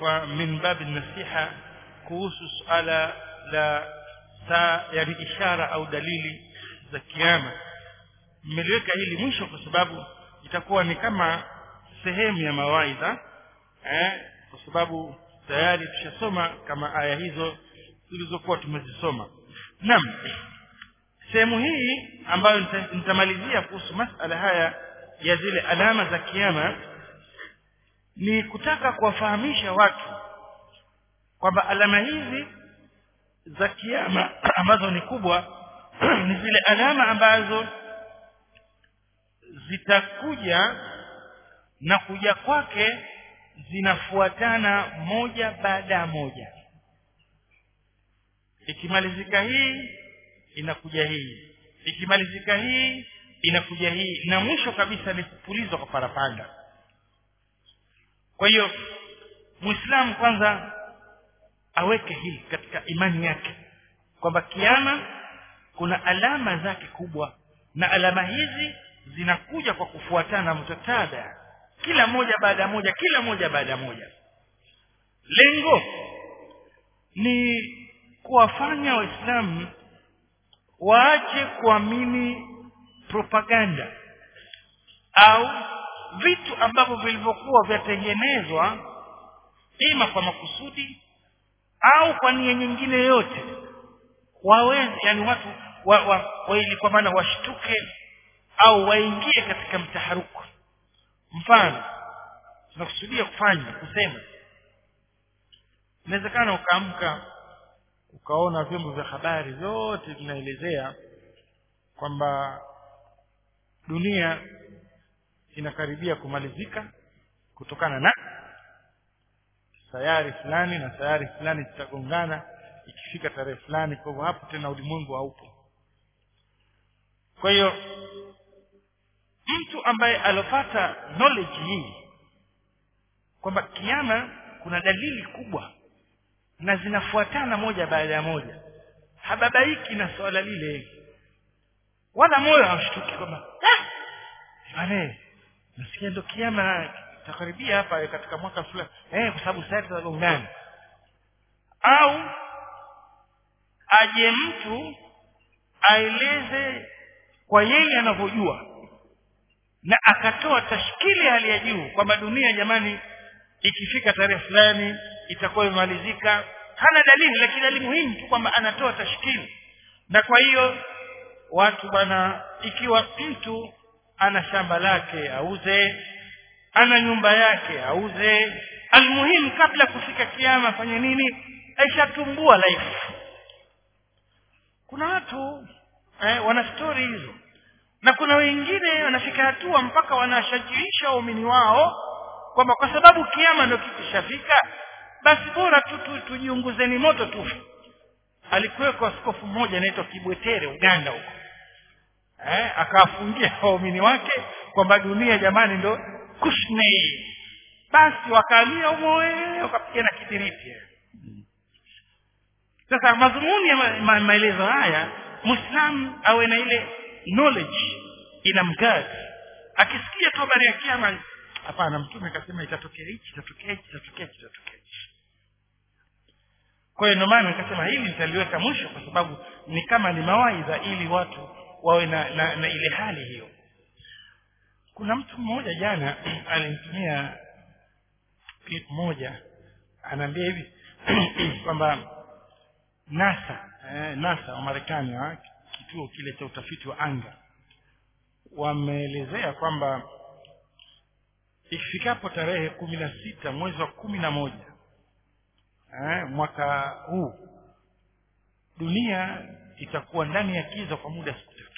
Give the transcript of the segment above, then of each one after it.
kwa min babi nasiha kuhusu suala la saa yani ishara au dalili za kiama mmeliweka hili mwisho kwa sababu itakuwa ni kama sehemu ya mawaidha eh, kwa sababu tayari tushasoma kama aya hizo zilizokuwa tumezisoma naam sehemu hii ambayo nita- nitamalizia kuhusu masala haya ya zile alama za kiama ni kutaka kuwafahamisha watu kwamba alama hizi za kiama ambazo ni kubwa ni zile alama ambazo zitakuja na kuja kwake zinafuatana moja baada ya moja ikimalizika hii inakuja hii ikimalizika hii inakuja hii na mwisho kabisa ni kupulizwa kwa parapanda kwa hiyo muislamu kwanza aweke hili katika imani yake kwamba kiama kuna alama zake kubwa na alama hizi zinakuja kwa kufuatana mtatada kila moja baada ya moja kila moja baada ya moja lengo ni kuwafanya waislamu waache kuamini propaganda au vitu ambavyo vilivyokuwa vyatengenezwa ima kwa makusudi au kwa nia nyingine yote waweze yani watu wa, wa, wa ili kwa maana washtuke au waingie katika mtaharuku mfano tunakusudia kufanya kusema inawezekana ukaamka ukaona vyombo vya habari vyote vinaelezea kwamba dunia inakaribia kumalizika kutokana na sayari fulani na sayari fulani zitagongana ikifika tarehe fulani kwa hivyo hapo tena ulimwengu haupo kwa hiyo mtu ambaye alopata knowledge hii kwamba kiama kuna dalili kubwa na zinafuatana moja baada ya moja hababaiki na swala lile wala moyo haushtuki kwamba "Ah, bane nasikia ndo kiama takaribia hapa katika mwaka fulani eh kwa sababu sasa tutagongana au aje mtu aeleze kwa yeye anavyojua na akatoa tashkili hali ya juu kwamba dunia jamani ikifika tarehe fulani itakuwa imemalizika hana dalili lakini dalili muhimu tu kwamba anatoa tashkili na kwa hiyo watu bwana ikiwa mtu ana shamba lake auze ana nyumba yake auze almuhimu kabla kufika kiama afanye nini aishatumbua life kuna watu eh, wana stori hizo na kuna wengine wanafika hatua mpaka wanashajiisha waumini wao kwamba kwa sababu kiama ndio kikishafika basi bora tu, tu tujiunguzeni moto tu alikuweko askofu mmoja anaitwa Kibwetere Uganda huko eh, akawafungia waumini wake kwamba dunia jamani ndo kushne basi wakalia humo eh, wakapigana kidiriti sasa madhumuni ya ma, ma, maelezo haya muislamu awe na ile knowledge ina mgadi akisikia tu habari ya kiama hapana mtume akasema itatokea hichi itatokea hichi itatokea hichi itatokea hichi kwa hiyo ndio maana nikasema hili nitaliweka mwisho kwa sababu ni kama ni mawaidha ili watu wawe na, na, na ile hali hiyo kuna mtu mmoja jana alinitumia clip moja anaambia hivi kwamba NASA eh, NASA wa Marekani ha, kituo kile cha utafiti wa anga wameelezea kwamba ifikapo tarehe kumi na sita mwezi wa kumi na moja eh, mwaka huu dunia itakuwa ndani ya kiza kwa muda siku tatu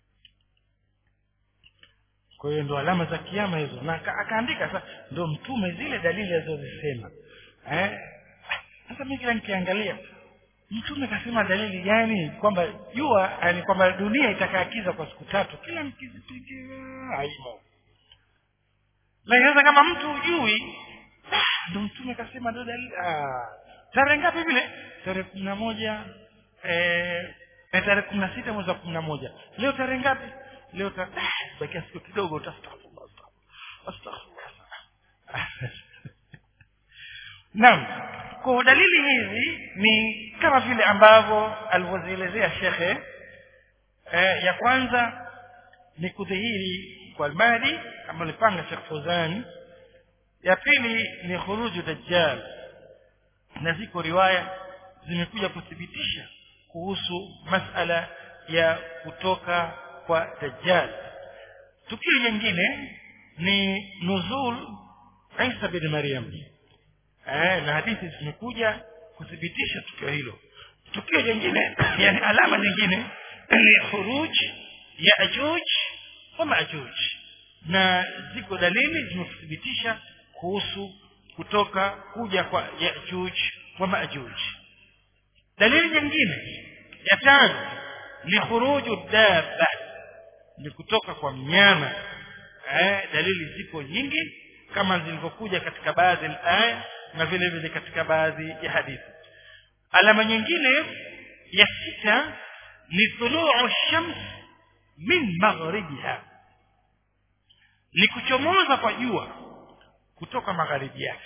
kwa hiyo ndo alama za kiama hizo na aka- akaandika sasa ndo mtume zile dalili alizozisema eh sasa mimi kila nikiangalia mtume kasema dalili gani kwamba jua yani kwamba dunia itakaa kiza kwa siku tatu kila mkizipiga haimo lakini sasa kama mtu hujui ah, ndo mtume kasema ndo dalili ah, tarehe ngapi vile tarehe kumi na moja eh, eh, tarehe kumi na sita mwezi wa kumi na moja leo tarehe ngapi leo ta ah, bakia siku kidogo utastaghfirullah, astaghfirullah. naam kwa dalili hizi ni kama vile ambavyo alivyozielezea shekhe eh, ya kwanza ni kudhihiri kwa almadi ambayo alipanga Sheikh Fawzan ya pili ni khuruju dajjal na ziko riwaya zimekuja kuthibitisha kuhusu masala ya kutoka kwa dajjal tukio jingine ni nuzul Isa bin Maryam eh, na hadithi zimekuja kuthibitisha tukio hilo tukio jingine yani alama nyingine ni khuruj Yaajuj wa Maajuj na ziko dalili zimethibitisha kuhusu kutoka kuja kwa Yaajuj wa Maajuj dalili nyingine ya tano ni khuruju dabba ni kutoka kwa mnyama eh, dalili zipo nyingi kama zilivyokuja katika baadhi ya aya na vile vile katika baadhi ya hadithi alama nyingine ya sita ni tuluu shams min maghribiha ni kuchomoza kwa jua kutoka magharibi yake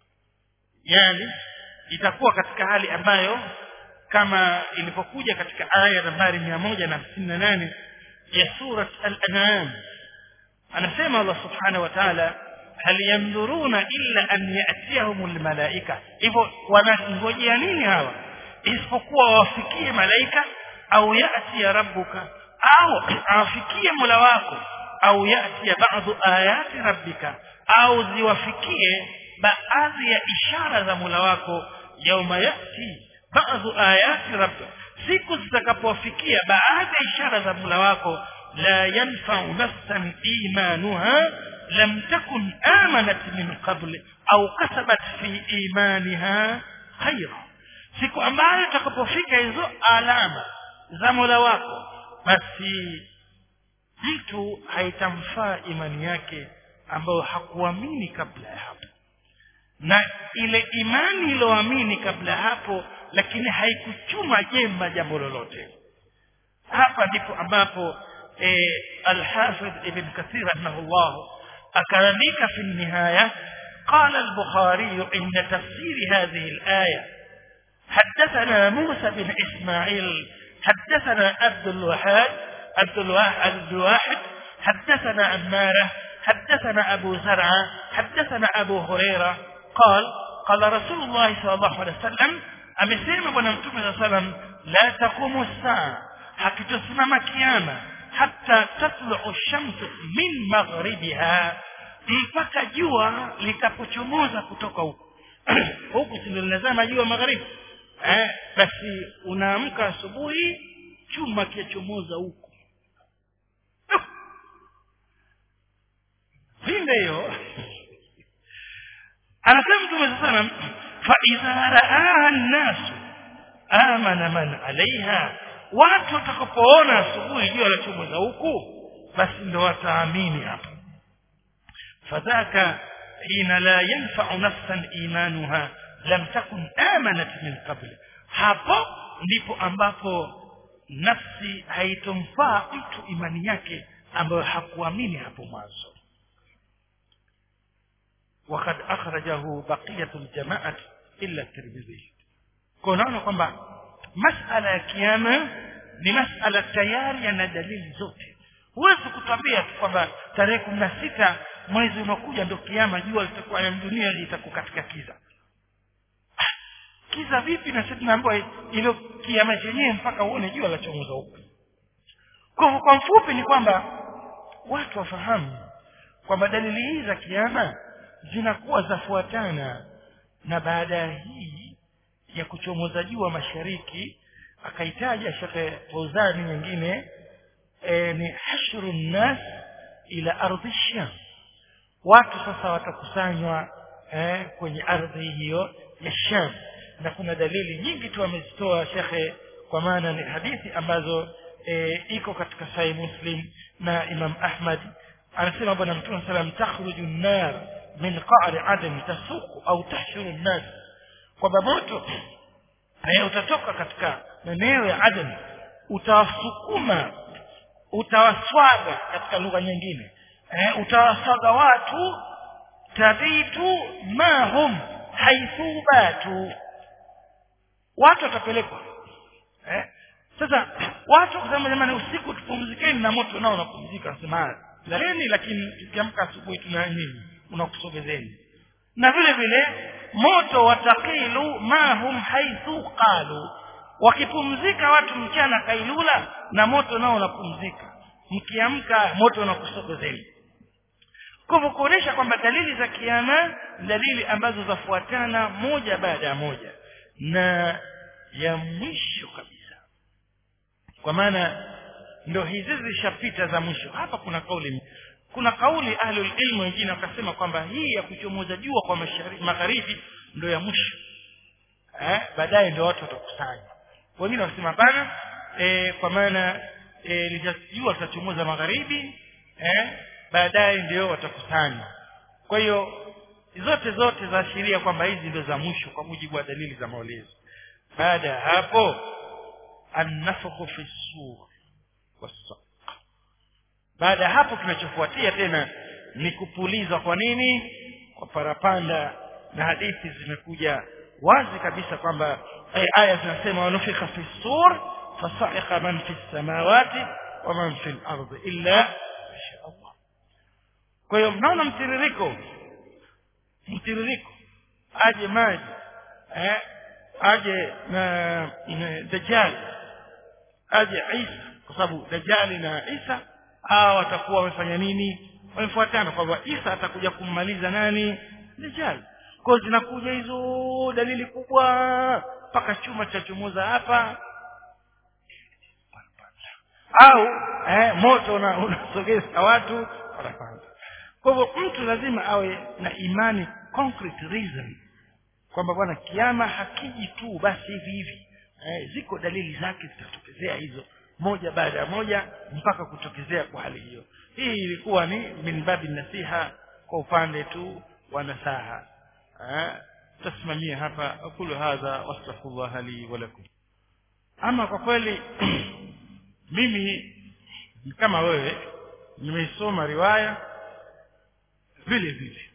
yani itakuwa katika hali ambayo kama ilivyokuja katika aya nambari mia moja na hamsini na nane ya surat al-an'am anasema Allah subhanahu wa ta'ala hal yandhuruna illa an ya'tiyahum al-malaika hivyo wanangojea nini hawa isipokuwa wafikie malaika au yati ya rabbuka au afikie mola wako au yati ya baadhi ayati rabbika au ziwafikie baadhi ya ishara za mola wako yauma yati baadhi ayati rabbika siku zitakapowafikia baadhi ya ishara za mola wako la yanfa'u nafsan imanuha lam takun amanat min qabl au kasabat fi imaniha khayra siku ambayo utakapofika hizo alama za Mola wako basi mtu haitamfaa imani yake ambayo hakuamini kabla ya hapo na ile imani iliyoamini kabla hapo lakini haikuchuma jema jambo lolote hapa ndipo ambapo e, al-Hafidh Ibn Kathir rahimahullah akaandika fi nihaya قال البخاري عند تفسير هذه الآية حدثنا موسى بن إسماعيل حدثنا عبد الوهاب عبد الواحد حدثنا عمارة حدثنا أبو زرعة حدثنا أبو هريرة قال قال رسول الله صلى الله عليه وسلم amesema bwana mtume saa salam la taqumu saa hakitosimama kiama hata tatluu shamsu min maghribiha mpaka jua litapochomoza kutoka huku huku si linazama jua magharibi eh, basi unaamka asubuhi chuma kiachomoza huku vinde hiyo anasema mtume saa salam faidha raaha nnasu amana man alaiha watu watakapoona asubuhi jua lachomoza huku basi ndo wataamini hapo fadhaka hina la yanfau nafsan imanuha lam takun amanat min qabli hapo ndipo ambapo nafsi haitomfaa mtu imani yake ambayo hakuamini hapo mwanzo وقد أخرجه بقية الجماعة إلا الترمذي كونانا kwamba masala ya kiyama ni masala tayari yana dalili zote huwezi kutambia tu kwamba tarehe kumi na sita mwezi unakuja ndio kiama jua litakuwa ya dunia litakuwa katika kiza kiza vipi na sisi tunaambiwa ile kiama chenyewe mpaka uone jua la chomoza huko kwa kwa mfupi ni kwamba watu wafahamu kwamba dalili hizi za kiama zinakuwa zafuatana na baada ya hii ya kuchomoza jua mashariki akaitaja shekhe Fauzani nyingine e, ni hashru nnas ila ardhi sham watu sasa watakusanywa eh, kwenye ardhi hiyo ya sham na kuna dalili nyingi tu amezitoa shekhe kwa maana ni hadithi ambazo e, iko katika sahih muslim na imam ahmad anasema bwana mtume salam takhruju an-nar min qa'ri adam tasuku au tahshuru an-nas kwamba moto eh, utatoka katika maeneo ya adam utawasukuma utawaswaga katika lugha nyingine eh, utawaswaga watu tabitu ma hum haithu batu watu watapelekwa eh sasa watu kusema jamani usiku tupumzikeni na moto nao unapumzika nasema laleni lakini tukiamka asubuhi tuna nini unakusogezeni na vile vile moto watakilu mahum haithu qalu wakipumzika watu mchana kailula na moto nao unapumzika mkiamka moto unakusogezeni kwa hivyo kuonesha kwamba dalili za kiama dalili ambazo zafuatana moja baada ya moja na ya mwisho kabisa kwa maana ndo hizi zilishapita za mwisho hapa kuna kauli kuna kauli ahlul ilmu wengine wakasema kwamba hii ya kuchomoza jua kwa magharibi ndo ya mwisho eh baadaye ndio watu watakusanya wengine wakasema hapana e, kwa maana e, litajua litachomoza magharibi eh baadaye ndio watakusanya kwa hiyo zote zote zaashiria kwamba hizi ndio za mwisho kwa mujibu wa dalili za maulezi baada ya hapo annafakhu fi sur wasaq baada ya hapo kinachofuatia tena ni kupulizwa kwa nini kwa parapanda na hadithi zimekuja wazi kabisa kwamba aya zinasema wanufika fi sur fasa'iqa man fi samawati wa man fi al-ardi illa masha Allah kwa hiyo mnaona mtiririko mtiririko aje maji eh aje na, na dajjal aje Isa kwa sababu dajjali na Isa hawa watakuwa wamefanya nini wamefuatana kwamba Isa atakuja kummaliza nani dajjal kwa zinakuja hizo dalili kubwa mpaka chuma cha chomoza hapa au eh, moto unasogeza una watu wanapanda kwa hivyo mtu lazima awe na imani concrete reason kwamba bwana kiama hakiji tu basi hivi hivi eh, ziko dalili zake zitatokezea hizo moja baada ya moja mpaka kutokezea kwa hali hiyo hii ilikuwa ni min babi nasiha kwa upande tu wa nasaha tasimamia hapa aqulu hadha wastaghfirullah li wa lakum ama kwa kweli mimi kama wewe nimeisoma riwaya vile vile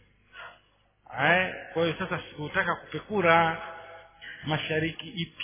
eh kwa hiyo sasa sikutaka kupekura mashariki ipi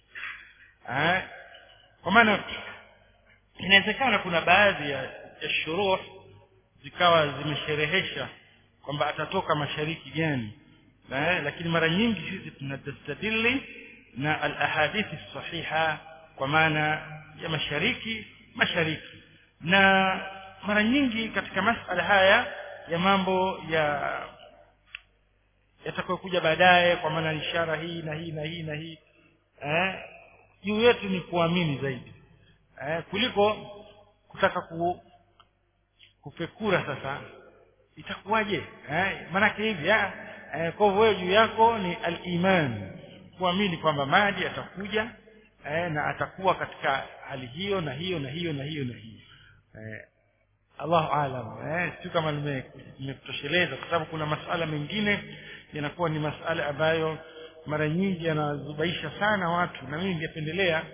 eh kwa maana inawezekana kuna baadhi ya, ya shuruh zikawa zimesherehesha kwamba atatoka mashariki gani eh lakini mara nyingi sisi tunastadili na al-ahadithi sahiha kwa maana ya mashariki mashariki na mara nyingi katika masala haya ya mambo ya yatakayokuja baadaye kwa maana ishara hii na hii na hii na hii eh juu yetu ni kuamini zaidi eh kuliko kutaka ku kupekura sasa itakuwaje eh maanake hivi eh kwa hivyo juu yako ni al-iman kuamini kwamba maji atakuja eh, na atakuwa katika hali hiyo na hiyo na hiyo na hiyo na hiyo eh, Allahu aalam eh si kama nimekutosheleza kwa sababu kuna masala mengine yanakuwa ni masala ambayo mara nyingi yanazubaisha sana watu na mimi ningependelea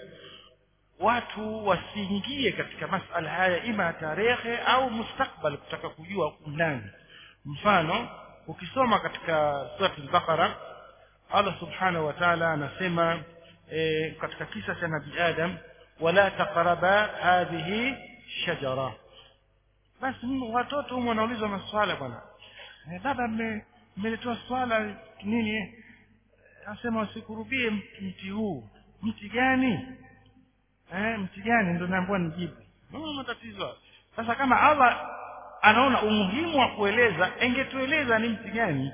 watu wasiingie katika masala haya ima tarehe au mustakbal kutaka kujua undani mfano ukisoma katika sura al-Baqara Allah subhanahu wa ta'ala anasema e, katika kisa cha Nabii Adam wala taqraba hadhihi shajara basi watoto humo wanaulizwa maswala bwana e, baba mmeletoa swala nini anasema usikurubie mti huu mti gani eh mti gani ndio naambiwa nijibu no matatizo sasa kama Allah anaona umuhimu wa kueleza engetueleza ni mti gani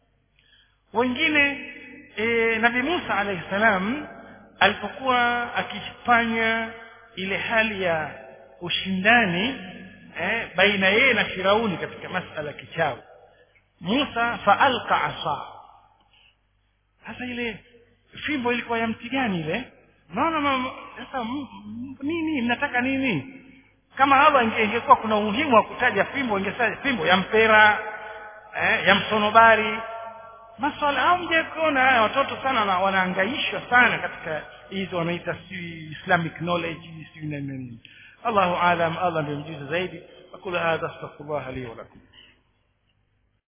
wengine e, Nabii Musa alayhi salam alipokuwa akifanya ile hali ya ushindani eh, baina yeye na Firauni katika masala kichawi Musa faalqa asa sasa ile fimbo ilikuwa ya mti gani ile naona sasa nini mnataka nini kama hapa ingekuwa kuna umuhimu wa kutaja fimbo ingesema fimbo ya mpera eh, ya msonobari maswala au mje kuona haya watoto sana na wanaangaishwa sana katika hizo wanaita si islamic knowledge si nini Allahu alam Allah ndiye mjuzi zaidi aqulu hadha astaghfirullah li wa lakum